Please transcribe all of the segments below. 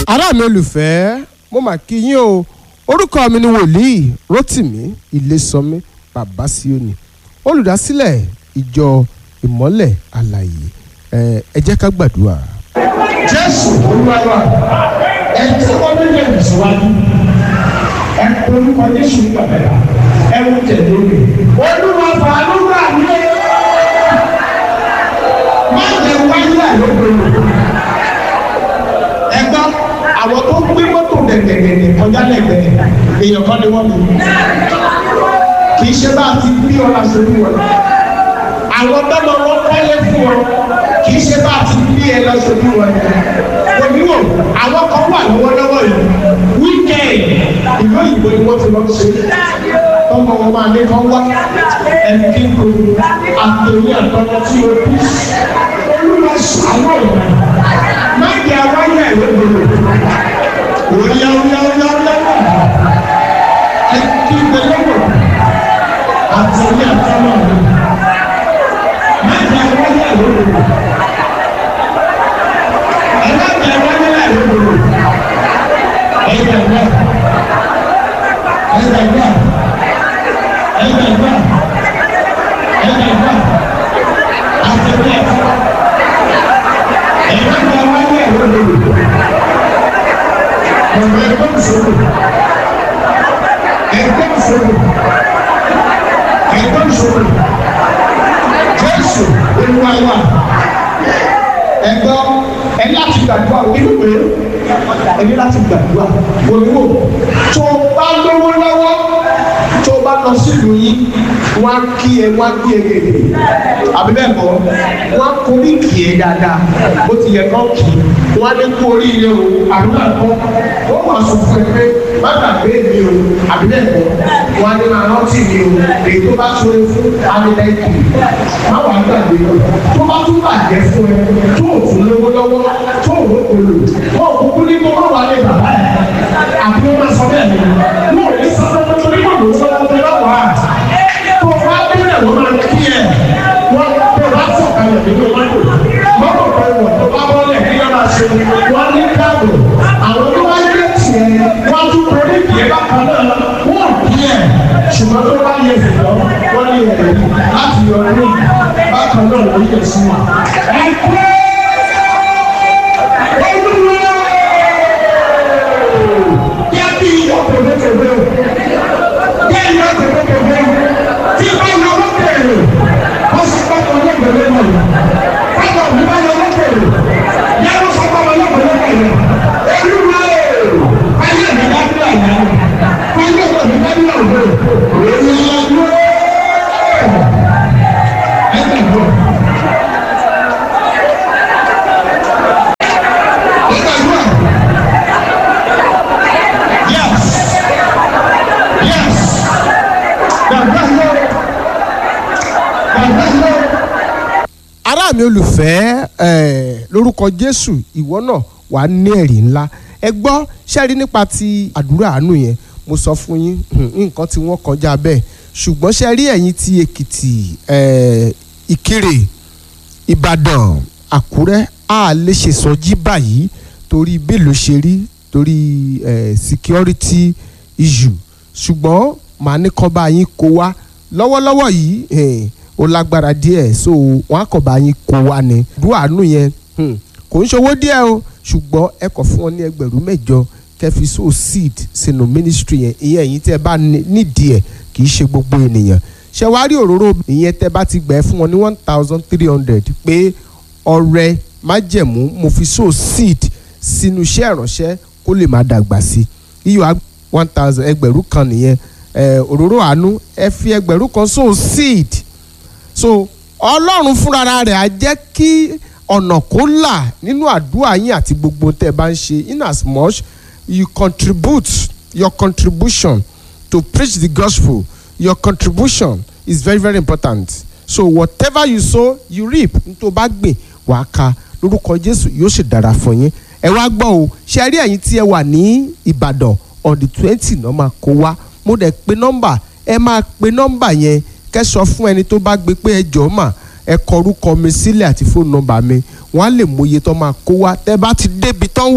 ará mi olùfẹ́ mo mà kí yín o orúkọ mi ni wòlíì rotimi ilésànmí bàbá síónì olùdásílẹ̀ ìjọ ìmọ́lẹ̀ àlàyé ẹ ẹ jẹ́ ká gbàdúrà. jésù olúwa ẹ tí wọn bí lè tẹ̀síwájú ẹ orúkọ jésù ní bàbá yà ẹ wò tẹ̀lé mi olúwa fàánú gbà mí má jẹ wáyé àlóbìnrin ẹ gbọ́ àwọn tó gbé mọ́tò dẹ̀dẹ̀dẹ̀ kọjá lẹ́gbẹ̀ẹ́ èèyàn kan ni wọ́n lò kì í ṣe bá a ti bí ọ̀la sórí wọn àwọn tọ́lọ wọn kọ́lé fún ọ kì í ṣe bá a ti bí ẹ lọ sórí wọn oníwò àwọn kan wà lọ́wọ́lọ́wọ́ yìí wíkẹ́ẹ̀dì ìlú òyìnbó ni wọ́n ti lọ ṣe tọ́mọ wọn máa ní kán wá ẹni kí n kò àtẹ̀wé àtọ́mọ tí o bí olúwa ṣàánú ọ̀nà má jẹ́ àwáyé ẹ̀ lóbodò òyà òyà òyà òyà ẹ kí n bẹ lọ́wọ́ àtẹ̀wé àtọ́mọ mi má jẹ́ àwáyé ẹ̀ lóbodò ẹ má jẹ́ àwáyé ẹ̀ lóbodò ẹ yẹ wá ẹ yẹ wá ẹ yẹ wá ẹ yẹ wá àtẹ̀wé àtọ́mọ ẹ má jẹ́ àwáyé ẹ̀ lóbodò ọ̀rọ̀ ẹgbẹ́ ìṣòro ẹgbẹ́ ìṣòro ẹgbẹ́ ìṣòro jésù olúwawa ẹgbọ́ ẹ láti gbàdúrà nínú pé ẹ ní láti gbàdúrà wòlíwò tó o bá lówó lọ́wọ́ tó o bá lọ sílùú yín wọ́n á kí ẹ wọ́n á kí ẹ gèdè àbí bẹ́ẹ̀ kọ́ wọ́n á kórí kì í dáadáa bó ti yẹ kọ́ kì í wọ́n á ní kú oríire o àbí bẹ́ẹ̀ kọ́ wọ́n máa sọ fún ẹ pé má gbàgbé mi o àbí bẹ́ẹ̀ kọ́ wọ́n á ní máa rántí mi o èyí tó bá sọ̀rọ̀ fún amílẹ́kì má wàá gbàgbé o tó bá tún bàjẹ́ fún ẹ tó o tún lówó lọ́wọ́ tó o ló kolo wọ́n kúkú ní kó má wà lé bàbá ẹ̀ àbí wọ́n máa sọ bẹ́ẹ̀ ni wọ́n ò ní sọ fún ẹ tó ní kó lò ó sọ fún ẹ lọ́wọ́ à tó o bá bẹ̀rẹ̀ wọ́n máa kí ẹ̀ wọ́n tó o bá sọ̀kalẹ̀ nínú mọ́tò mọ́tò kan wọ̀ tó bá bọ́lẹ̀ kí wọ́n máa ṣe wọ́n ní káàbọ̀ àwọn tó bá yẹ tiẹ̀ wọ́n tún torí tiẹ̀ bákan náà wọ́n kí ẹ̀ ṣùgbọ́n tó bá yẹ fìlọ́ wọ́n ní ẹ̀rẹ́ láti yọ ní bákan náà wọ́n yẹ sí wọn. ẹ kú olúwa yẹ kí iyọ̀ tòbétòbé o yẹ iyọ̀ tòbétòbé o tí bá yọ lókèrè ó sì gbọ́dọ̀ lókèrè náà báwo ni bá yọ lókèrè yẹ kó sọ fún ọmọ lókèrè náà yẹ olúwa o ayé mi dá bí àná ayé mi dá bí àná olúwa ẹ gbàgbọ́. Ẹ gbàgbọ́. Yes. Yes. Gbàgbọ́ yóò. Gbàgbọ́ yóò. ará mi olùfẹ́ ẹ lórúkọ jésù ìwọ náà wà á ní ẹ̀rí ńlá ẹ gbọ́ ṣẹ́rí nípa ti àdúrà àánú yẹn mo sọ fún yín hmm, nǹkan tí wọ́n kọjá bẹ́ẹ̀ ṣùgbọ́n ṣẹ́rí ẹ̀yin ti èkìtì ẹ ìkirè ìbàdàn àkúrẹ́ a lè ṣe sọjí báyìí torí bẹ́ẹ̀lù ṣe rí torí ẹ security issue ṣùgbọ́n màá ní kọ́ bá yín kó wá lọ́wọ́lọ́wọ́ yìí eh, ó lágbára díẹ̀ so wọn á kọ̀ bá yín kó wá ni àdúrà àánú yẹn hmm, kò ń ṣòwò díẹ̀ o ṣùgbọ́n ẹ kọ̀ fún wọn ní ẹgbẹ̀rún mẹ́jọ kẹfì so seed sínú ministry yẹn ìyẹn ẹ̀yin tẹ́ ẹ bá ní- nídìí ẹ̀ kì í ṣe gbogbo ènìyàn ṣe wá rí òróró ìyẹn tẹ́ bá ti gbẹ fún wọn ní one thousand three hundred pé ọrẹ májẹ̀mú mo fi so seed sínú iṣẹ́ ìránṣẹ́ kó lè máa dàgbà sí i iyọ̀ á one thousand ẹgbẹ̀rún kan nìyẹn ẹ, òróró àánú ẹ fi ẹgbẹ̀rún kan so seed so ọlọ́run fúnra rẹ̀ á jẹ́ kí ọ̀nà kó là nínú àdúrà yín àti gbogbo tẹ́ ẹ bá ń ṣe in as much you contribute your contribution to preach the gospel your contribution is very very important so whatever you sow you reap nítorí bá gbìn wàá ka lórúkọ jésù yóò sì dára fún yín ẹ wá gbọ́ o ṣe rí ẹ̀yin tí ẹ wà ní ìbàdàn on the twenty náà máa kó wá mo dẹ̀ pe nọ́mbà ẹ máa pe nọ́mbà yẹn kẹ́ sọ fún ẹni tó bá gbé pé ẹ jọ̀ọ́ mà ẹ kọ orúkọ mi sílẹ̀ àti fóònù nọ́mbà mi wọ́n á lè mọ iye tó máa kó wá tẹ́ bá ti débi tán wà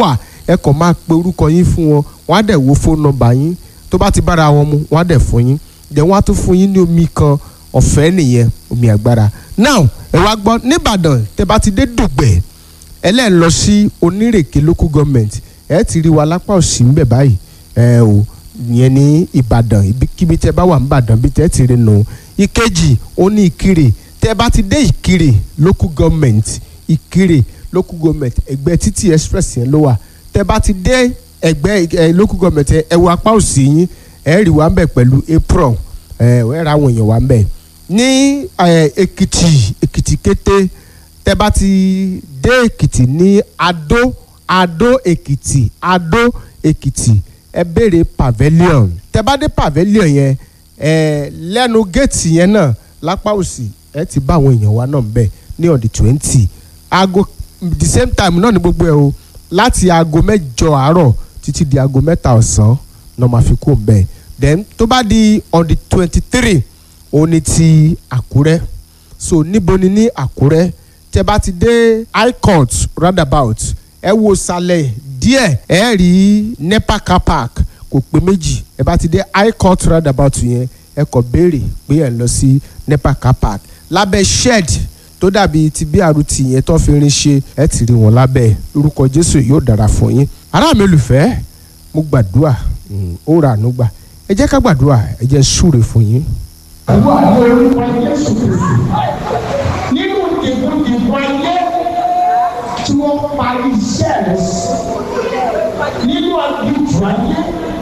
ẹ kàn máa pe orúkọ yín fún wọn wọ́n á dẹ̀ wo fóònù nọ́mbà yín tó bá ti bára wọn mu wọ́n á dẹ̀ fún yín dẹ̀ wọ́n á tún fún yín ní omi kan ọ̀fẹ́ nìyẹn omi agbára now ẹ wá gbọ́ nìbàdàn tẹ bá ti dé dùgbẹ̀ ẹ lẹ́ẹ̀ lọ sí onírèké local government ẹ ti rí wa lápá òsì ń bẹ̀ báyìí ẹ o ìyẹn ní ìbàdàn ibikíbi tẹ bá wà ń bàdàn bí tẹ ti rí nù ìkejì ó ní ìkirè tẹ bá ti dé ìkirè local government ìkirè local government ẹgbẹ́ títì express yẹn ló wà tẹ bá ti dé ẹgbẹ́ ẹ local government ẹ wo apá òsì yín ẹ rí wa ń bẹ̀ pẹ̀lú apron ẹ ẹ ra àwọn èèyàn wa ń bẹ̀ ní èkìtì èkìtì kété tẹ bá ti dé èkìtì ní adó adó èkìtì adó èkìtì ẹ béèrè pavilion tẹ bá dé pavilion yẹn ẹ lẹ́nu géètì yẹn náà lápá òsì ẹ ti bá àwọn èèyàn wa náà bẹ̀ ní on the twenty aago the same time náà ní gbogbo ẹ o láti aago mẹ́jọ àárọ̀ títí di aago mẹ́ta ọ̀sán náà máa fi kó bẹ́ẹ̀ then tó bá di on the twenty three òun ni ti àkúrẹ́ so níbo ni ní àkúrẹ́ tẹ bá ti dé high court roundabout ẹ wo sàlẹ̀ díẹ̀ ẹ rí nepa car park kò pé méjì ẹ bá ti dé high court roundabout yẹn ẹ kàn béèrè pé ẹ ń lọ sí nepa car park lábẹ́ shed tó dàbí ti BRT yẹn tó fi rin ṣe ẹ ti rí wọn lábẹ́ lórúkọ Jésù yóò dára fún yín ará mi olùfẹ́ mo gbàdúrà ó ra àánú gbà ẹ jẹ́ ká gbàdúrà ẹ jẹ́ súre fún yín. àdúrà ní orúkọ Jésù Kristi nínú dìbòdìbò ayé tí wọ́n parí iṣẹ́ rẹ̀ sí nínú àdúgbò ayé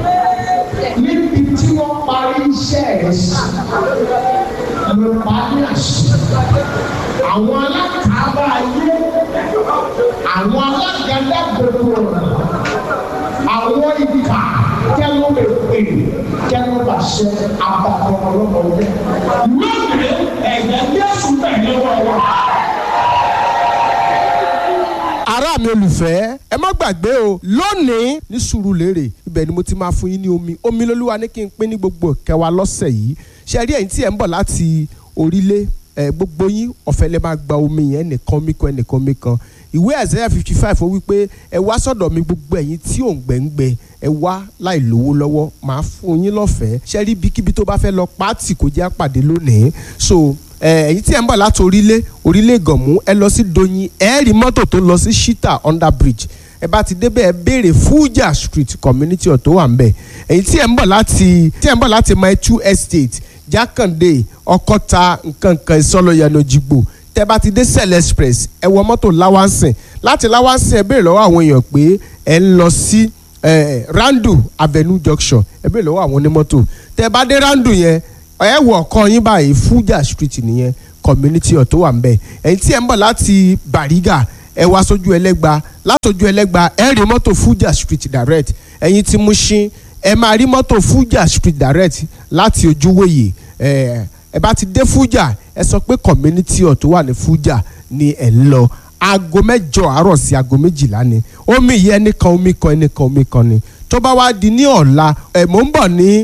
níbi tí wọ́n parí iṣẹ́ rẹ̀ sí ló parí àṣẹ àwọn alákàábà ayé àwọn alágàdá gbogbo àwọn ìkà kẹló lè pè kẹló bá ṣe àbàtọ ọlọpàá ọdẹ lónìí ẹgbẹ Jésù tẹ́lẹ̀ wọn wá. ará mi olùfẹ́ ẹ má gbàgbé o lónìí ní Sùúrùlérè ibẹ̀ ni mo ti máa fún yín ní omi omi lolúwa ní kí n pín ní gbogbo kẹwàá lọ́sẹ̀ yìí ṣe rí ẹ̀yin tí ẹ̀ ń bọ̀ láti orílẹ̀ ẹ̀ gbogbo yín ọ̀fẹ́ lè máa gba omi yẹn ẹnìkan omi kan ẹnìkan omi kan ìwé Isaiah fifty five ó wí pé ẹ wá sọ́dọ̀ mi gbogbo ẹ̀yin tí ò ń gbẹ̀ngbẹ̀ ẹ wá láì lówó lọ́wọ́ màá fún yín lọ́fẹ̀ẹ́ ṣe rí ibikíbi tó bá fẹ́ lọ pàtì kò jẹ́ àpàdé lónìí so ẹ̀yin tí ẹ̀ ń bọ̀ láti orílẹ̀ orílẹ̀ gànmú ẹ lọ sí Doyin ẹ rí mọ́tò tó lọ sí Shita under bridge ẹ bá ti débẹ̀ ẹ béèrè Fuja street community ọ̀tọ̀ wà ń bẹ̀ ẹ̀yin tí ẹ̀ ń bọ̀ láti tí ẹ̀ ń bọ̀ láti Maitu estate Jákàndé Ọkọ́ta nkankan ìsọlọyànà jìgbò tẹ bá ti dé Cell express ẹ wọ mọ́tò láwánsìn láti láwánsìn ẹ béèrè lọ́wọ́ àwọn èèyàn pé ẹ ń lọ sí Randu Avenue junction ẹ béèrè lọ́wọ́ àwọn onímọ́tò tẹ bá dé Randu yẹn ẹ wọ ọkàn yín báyìí Fuja street nìyẹn community ọ̀tọ̀ wà ń bẹ̀ ẹ̀yin tí ẹ ń bọ̀ láti Bariga ẹ wá sójú ẹlẹ́gba látòjú ẹlẹ́gba ẹ rí mọ́tò Fuja street direct ẹ̀yin tí Mushin ẹ máa rí mọ́tò Fuja street direct láti ojúwòye ẹ ẹ bá ti dé Fuja ẹ sọ pé community ọ̀tọ̀ wà ní Fuja ni ẹ̀ ń lọ aago mẹ́jọ àárọ̀ sí aago méjìlá ni omi yìí ẹnìkan omi kan ẹnìkan omi kan ni tó bá wá di ní ọ̀la ẹ̀ mò ń bọ̀ ní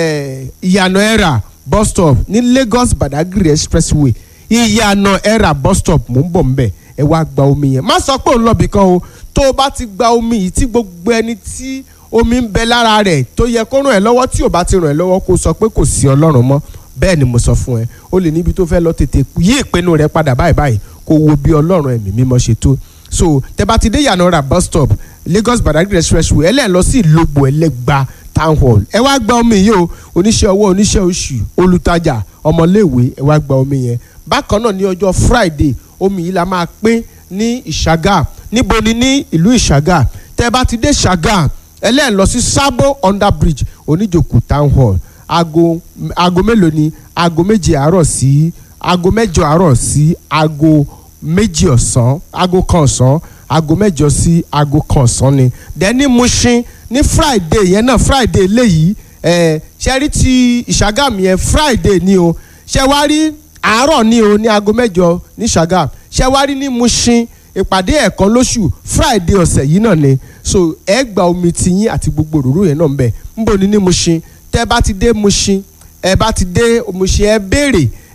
ìyànà ẹ̀rà bus stop ní Lagos Badagry expressway ìyànà ẹ̀rà bus stop mò ń bọ̀ ń bẹ̀ ẹ wá gba omi yẹn má sọ pé òun lọ bìkan o tó o bá ti gba omi yìí tí gbogbo ẹni tí omi ń bẹ lára rẹ̀ tó yẹ kó ràn ẹ́ lọ́wọ́ tí ò bá ti ràn ẹ́ lọ́wọ́ kó sọ pé kò sí Ọlọ́run mọ́ bẹ́ẹ̀ ni mo sọ fún ẹ o lè níbi tó fẹ́ lọ tètè yí ìpinnu rẹ padà báyìí báyìí kó wo bí Ọlọ́run ẹ̀mí mímọ́ ṣe tó so tẹ bá ti dé yànnà bus stop Lagos Badagry expressway ẹ lẹ́ẹ̀ lọ sí Ìlógbò Ẹlẹ́gbà town hall ẹ wá gba omi yìí o oníṣẹ́ ọwọ́ oníṣẹ́ oṣù olùtajà ọmọléèwé ẹ wá gba omi yẹn bákan náà ní ọjọ́ Friday omi yìí la máa pín ní Ìṣàgà níbo ni ní ìlú Ìṣàgà tẹ bá ti dé Ìṣàgà ẹ lẹ́ẹ̀ lọ sí Sabo under bridge oníjòkó town hall aago aago mélòó ni aago méje àárọ̀ sí aago mẹ́jọ àárọ̀ sí aago méjì ọ̀sán aago kan ọ̀sán aago mẹ́jọ sí aago kan ọ̀sán ni dẹ́ni Mushin ní Friday yẹn náà Friday léyìí ẹ̀ ṣe rí ti ìṣàgàm yẹn Friday ni o ṣe wá rí àárọ̀ ni o ní aago mẹ́jọ ní ìṣàgàm ṣe wá rí ní Mushin ìpàdé ẹ̀kan lóṣù Friday ọ̀sẹ̀ yìí náà ni so ẹ gba omi tiyín àti gbogbo òróró yẹn náà ń bẹ ń bò ní ní Mushin tẹ bá ti dé Mushin ẹ bá ti dé Mushin ẹ béèrè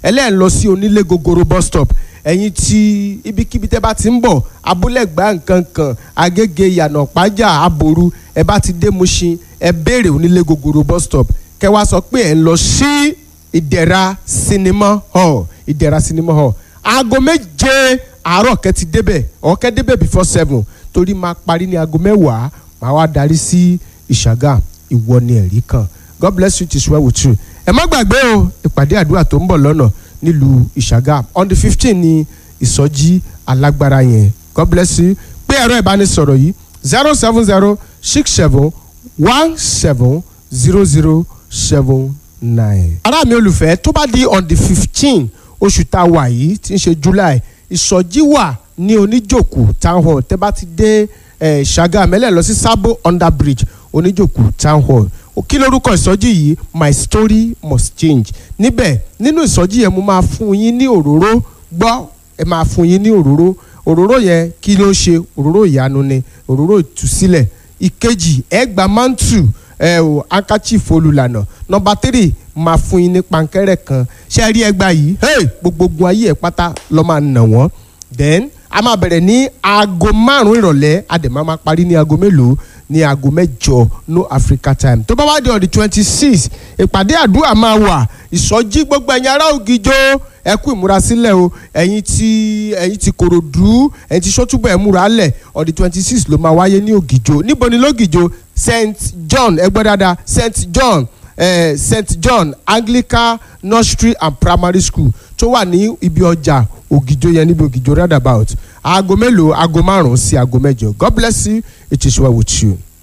ẹlẹ́yìn lọ sí onílé gogoro bus stop ẹ̀yin tí ibikíbi tẹ́ bá ti ń bọ̀ abúlẹ̀gbá nǹkan kan agége ìyànà pàjá aboru ẹ bá ti dé Mushin ẹ béèrè onílé gogoro bus stop kẹ́ wá sọ pé ẹ ń lọ sí ìdẹ̀ra sinimá hall ìdẹ̀ra sinimá hall aago méje àárọ̀ kẹ́ ti débẹ̀ ọ̀kẹ́ débẹ̀ before seven torí máa parí ní aago mẹ́wàá máa wá darí sí ìṣàgà ìwọ ni ẹ̀rí kan God bless you it is well with you ẹ má gbàgbé o ìpàdé àdúrà tó ń bọ̀ lọ́nà nílùú ìṣàgà on the fifteen ni ìsọjí alágbára yẹn God bless you pé ẹ̀rọ ìbánisọ̀rọ̀ yìí zero seven zero six seven one seven zero zero seven nine. ará mi olùfẹ́ tó bá di on the fifteen oṣù tá a wà yìí tí ń ṣe July ìsọjí wà ní oníjòkó town hall tẹ́ bá ti dé ṣàgà mẹ́lẹ̀ lọ sí sábò under bridge oníjòkó town hall kí lórúkọ ìsọjí yìí my story must change níbẹ̀ nínú ìsọjí yẹn mo máa fún yín ní òróró gbọ́ ẹ máa fún yín ní òróró òróró yẹn kí ló ṣe òróró ìyanu ni òróró ìtúsílẹ̀ ìkejì ẹ gba mantu ẹ o handkerchief olùlànà nọ́mbà tírì máa fún yín ní pankẹ́rẹ́ kan ṣé ẹ rí ẹgbàá yìí hey, gbogbogun ayé ẹ pátá lọ máa nà wọ́n then a máa bẹ̀rẹ̀ ní aago márùn-ún ìrọ̀lẹ́ a dẹ̀ máa máa parí ní aago mélòó ní aago mẹ́jọ no Africa time tó bá wá di on the twenty six ìpàdé àdúrà máa wà ìsọjí gbogbo ẹ̀yin ará ògìjọ ẹ kú ìmúrasílẹ̀ o ẹ̀yin tí ẹ̀yin tí Kòròdú ẹ̀yin tí sọ́túbọ̀ ẹ̀ múra lẹ̀ on the twenty six ló máa wáyé ní ògìjọ níbo ni lógìjọ St John ẹ gbọ́ dáadáa St John eh, St John Anglican Nursery and Primary School tó wà ní ibi ọjà ògìjọ yẹn níbi ògìjọ roundabout aago mélòó aago márùn-ún sí aago mẹ́jọ God bless you it is well with you.